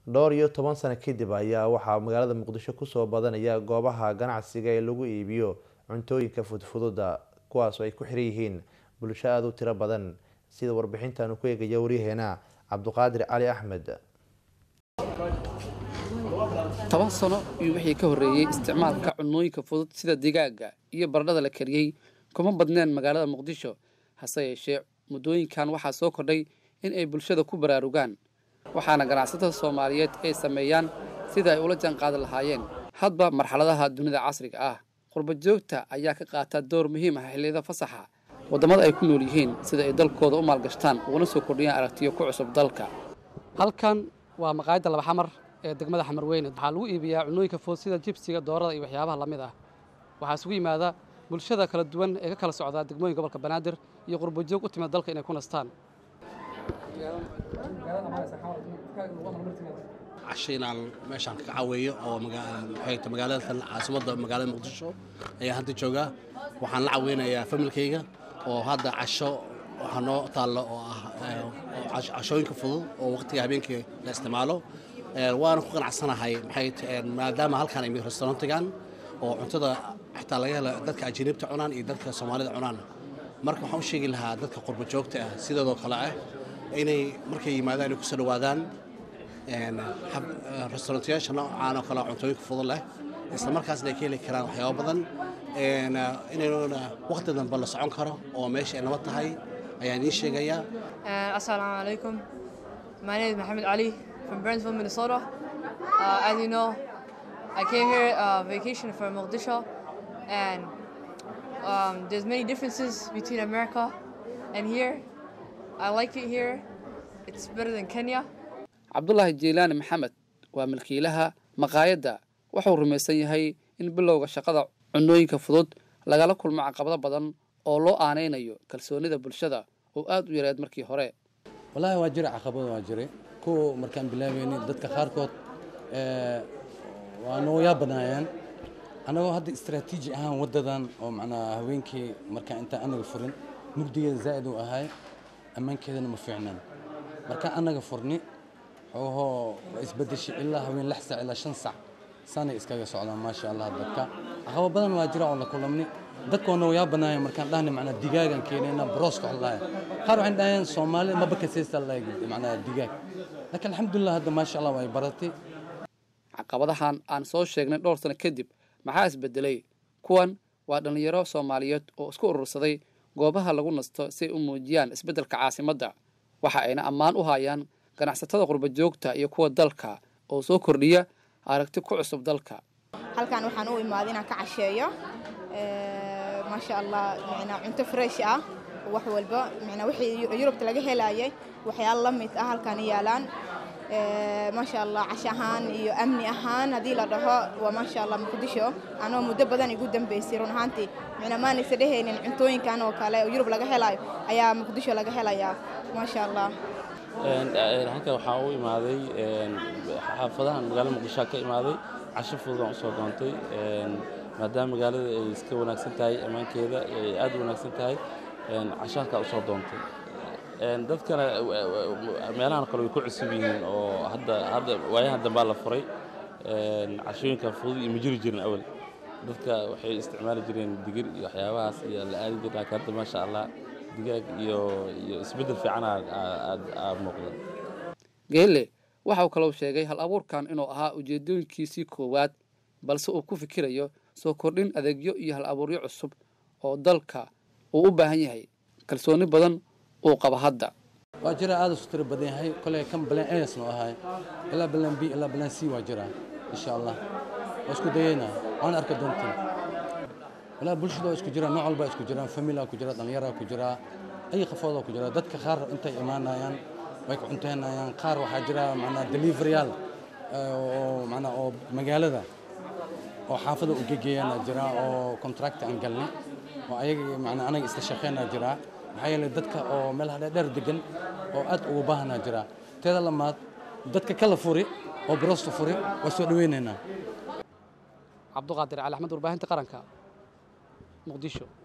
dhowr iyo toban sano kadib ayaa waxaa magaalada muqdisho kusoo badanaya goobaha ganacsiga ee lagu iibiyo cuntooyinka fudfududa kuwaasoo ay ku xiran yihiin bulsho aada u tiro badan sida warbixintaanu ku eegaya waryaheena cabduqaadir cali axmed toban sano iyo wixii ka horreeyey isticmaalka cunooyinka fudud sida digaaga iyo baradhada la kariyey kuma badneen magaalada muqdisho hase yeeshee muddooyinkan waxaa soo kordhay in ay bulshada ku baraarugaan waxaana ganacsatada soomaaliyeed ay sameeyaan sida ay ula jaanqaadi lahaayeen hadba marxaladaha dunida casriga ah qurba joogta ayaa ka qaata door muhiim ah xilliyada fasaxa waddamada ay ku nool yihiin sida ay dalkooda u maalgashtaan uguna soo kordhiyaan aragtiyo ku cusub dalka halkan waa maqaayadda laba xamar ee degmada xamarweyne waxaa lagu iibiyaa cunooyinka fudud sida jibsiga doorada iyo waxyaabaha lamid ah waxaa isugu yimaada bulshada kala duwan ee ka kala socdaa degmooyinka gobolka banaadir iyo qurbajoog u timid dalka inay ku nastaan casho inaan meeshaan ka caweeyo oo maxayta magaalada caasimadda magaalada muqdisho ayaa hadda joogaa waxaan la caweynayaa familkayga oo hadda casho waxaa noo taallo oo ah cashooyinka fudud oo waqtiga habeenkii la isticmaalo waana ku qanacsanahay maxay maadaama halkaan ay restaurantigan oo cuntada xitaa laga helo dadka ajaniibta cunaan iyo dadka soomaalida cunaan marka waxaan u sheegi lahaa dadka qurba joogta ah sidoodoo kale ah inay markay yimaadaan inay kusoo dhawaadaan restaurantiyaasha noocaan oo kale cuntooyinka fudud leh isla markaasna ay ka heli karaan waxyaabo badan inaynuna waqti dambe la socon karo oo meesha ay nabad tahay ayaan idiin sheegayaa Assalamu alaikum. My name is Mohammed Ali from Burnsville, Minnesota. Uh, as you know, I came here uh, vacation for Mogadishu, and um, there's many differences between America and here. I like it here. It's better than Kenya. cabdulaahi jeylaani maxamed waa milkiilaha maqaayadda wuxuu rumaysan yahay in bilowga shaqada cunooyinka fudud lagala kulmo caqabado badan oo loo aanaynayo kalsoonida bulshada oo aada u yareed markii hore wallaahi waa jira caqabado waa jiray kuwa markaan bilaabayni dadka qaarkood waa noo yaa badnaayeen annagoo hadda istaraatiiji ahaan waddadan oo macnaa haweenkii markaan intaan annaga furin mugdigeeda zaa'id uu ahay ammaankeedana ma fiicnaan markaan annaga furni xoogahoo waa isbedeshay ilaa haween lix sac ilaa shan sac saanay iskaga socdaan maasha allah dadka caqabo badan waa jira oo la kulamni dadkoona waa yaa banaaya markaan dhahna macnaa digaagan keenayna brooska wax lahay qaar waxaan dhahayaan soomaali maba kasaysta lahay macnaa digaag laakiin alxamdulilah hadda maasha allah way baratay caqabadahan aan soo sheegnay dhowr sano kadib maxaa isbedelay kuwan waa dhallinyaro soomaaliyeed oo isku urursaday goobaha lagu nasto si ay u muujiyaan isbeddelka caasimadda waxa ayna ammaan u hayaan ganacsatada qurba joogta iyo kuwa dalka oo soo kordhiya aragti ku cusub dalka halkan waxaan u imaaday inaan ka casheeyo maasha allah micnaa cunto fresh ah wax walba micnaa wixii yurubta laga helayay waxyaalo la mid ah halkan yaalaan maasha allah cash ahaan iyo amni ahaan haddii la dhaho waa maasha allah muqdisho anoo muddo badan igu dambeysay run ahaantii micnaa maanaysa dhehaynin cuntooyinkan oo kale oo yurub laga helayo ayaa muqdisho laga helayaa maasha allah halkan waxaa u imaaday xaafadahan magaalada muqdishoa ka imaaday casho fududaan usoo doontay maadaama magaalada ay iska wanaagsan tahay ammaankeeda ay aad u wanaagsan tahay casho halkaa usoo doontay dadkana meelahan kale way ku cusub yihiin oo hadda hadda waayahan dambaa la furay cashooyinka fudud iyo ma jiri jirin awal dadka waxay isticmaali jireen digir iyo waxyaabahaas iyo la aadi jirin laakiin hadda maasha allah digaag iyo iyo isbeddel fiican aa muuqda geelle waxa uu kaloo sheegay hal abuurkan inuu ahaa ujeedooyinkiisii koowaad balse uu ku fikirayo soo kordhin adeegyo iyo hal abuuryo cusub oo dalka uu u baahan yahay kalsooni badan uu qabo hadda waa jira aada isu tiro badan yahay koley kan balan as noo ahay ilaa balan b ilaa balan c waa jira insha allah waa isku dayeynaa waan arka doontiin walaa bulshada waa isku jiraan nooc walba isku jiraan familaa ku jira dhallinyaraa ku jira ay qafoodaa ku jira dadka qaar intay imaanayaan way ku cunteynayaan qaar waxaa jira macnaa deliveryaal oo macnaa oo magaalada oo xaafada u gegeeyana jira oo contract aan galnay oo ayaga macnaa anaga isla shaqeynaa jira maxaa yeelay dadka oo meelaha dheer degan oo aad ugu baahanaa jira teeda lamaad dadka kala furi oo brosta furi waa soo dhaweynaynaa cabduqaadir cali axmed warbaahinta qaranka muqdisho